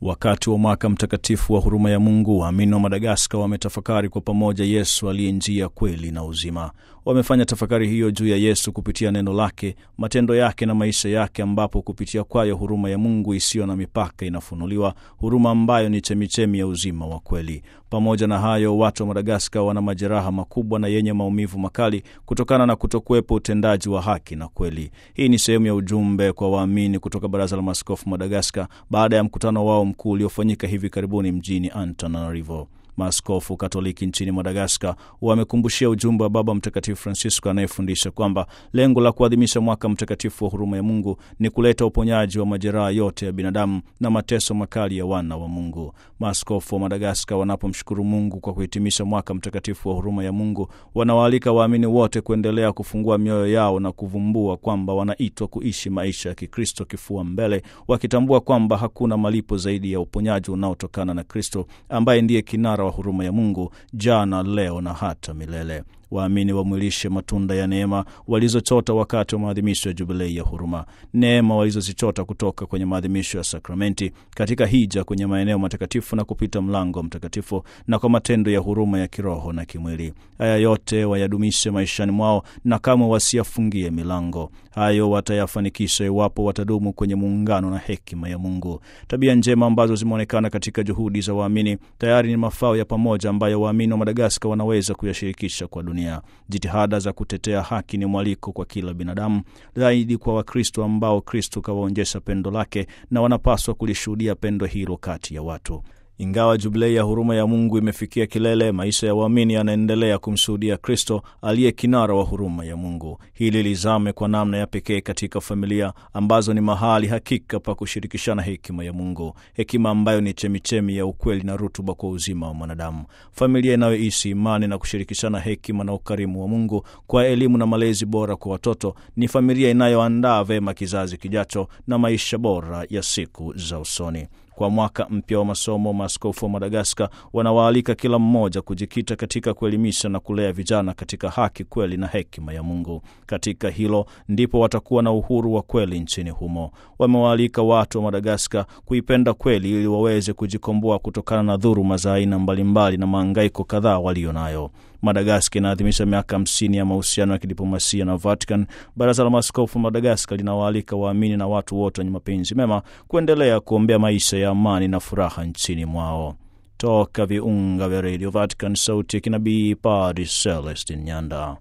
Wakati wa mwaka mtakatifu wa huruma ya Mungu, waamini wa Madagaskar wametafakari kwa pamoja Yesu aliye njia, kweli na uzima. Wamefanya tafakari hiyo juu ya Yesu kupitia neno lake, matendo yake na maisha yake, ambapo kupitia kwayo huruma ya Mungu isiyo na mipaka inafunuliwa, huruma ambayo ni chemichemi ya uzima wa kweli. Pamoja na hayo, watu wa Madagaskar wana majeraha makubwa na yenye maumivu makali kutokana na kutokuwepo utendaji wa haki na kweli. Hii ni sehemu ya ujumbe kwa waamini kutoka Baraza la Maaskofu Madagaskar baada ya mkutano wao mkuu uliofanyika hivi karibuni mjini Antananarivo. Maaskofu Katoliki nchini Madagaskar wamekumbushia ujumbe wa Baba Mtakatifu Francisco anayefundisha kwamba lengo la kuadhimisha mwaka mtakatifu wa huruma ya Mungu ni kuleta uponyaji wa majeraha yote ya binadamu na mateso makali ya wana wa Mungu. Maaskofu wa Madagaskar wanapomshukuru Mungu kwa kuhitimisha mwaka mtakatifu wa huruma ya Mungu, wanawaalika waamini wote kuendelea kufungua mioyo yao na kuvumbua kwamba wanaitwa kuishi maisha ya Kikristo kifua mbele, wakitambua kwamba hakuna malipo zaidi ya uponyaji unaotokana na Kristo ambaye ndiye kinara wa huruma ya Mungu jana, leo na hata milele. Waamini wamwilishe matunda ya neema walizochota wakati wa maadhimisho ya jubilei ya huruma, neema walizozichota kutoka kwenye maadhimisho ya sakramenti, katika hija kwenye maeneo matakatifu na kupita mlango mtakatifu, na kwa matendo ya huruma ya kiroho na kimwili. Haya yote wayadumishe maishani mwao na kamwe wasiyafungie milango. Hayo watayafanikisha iwapo watadumu kwenye muungano na hekima ya Mungu. Tabia njema ambazo zimeonekana katika juhudi za waamini tayari ni mafao ya pamoja ambayo waamini wa Madagaskar wanaweza kuyashirikisha kwa dunia. Jitihada za kutetea haki ni mwaliko kwa kila binadamu, zaidi kwa Wakristo ambao Kristo kawaonyesha pendo lake na wanapaswa kulishuhudia pendo hilo kati ya watu. Ingawa jubilei ya huruma ya Mungu imefikia kilele, maisha ya waamini yanaendelea kumshuhudia Kristo aliye kinara wa huruma ya Mungu. Hili lizame kwa namna ya pekee katika familia ambazo ni mahali hakika pa kushirikishana hekima ya Mungu, hekima ambayo ni chemichemi ya ukweli na rutuba kwa uzima wa mwanadamu. Familia inayoishi imani na kushirikishana hekima na ukarimu wa Mungu kwa elimu na malezi bora kwa watoto ni familia inayoandaa vema kizazi kijacho na maisha bora ya siku za usoni. Kwa mwaka mpya wa masomo, maaskofu wa Madagaskar wanawaalika kila mmoja kujikita katika kuelimisha na kulea vijana katika haki, kweli na hekima ya Mungu. Katika hilo ndipo watakuwa na uhuru wa kweli nchini humo. Wamewaalika watu wa Madagaskar kuipenda kweli ili waweze kujikomboa kutokana na dhuluma za aina mbalimbali na maangaiko kadhaa walio nayo. Madagaskar inaadhimisha miaka hamsini ya mahusiano ya kidiplomasia na Vatican. Baraza la Maaskofu Madagaskar linawaalika waamini na watu wote wenye mapenzi mema kuendelea kuombea maisha ya amani na furaha nchini mwao. Toka viunga vya redio Vatican, sauti ya kinabii, Padre Celestin Nyanda.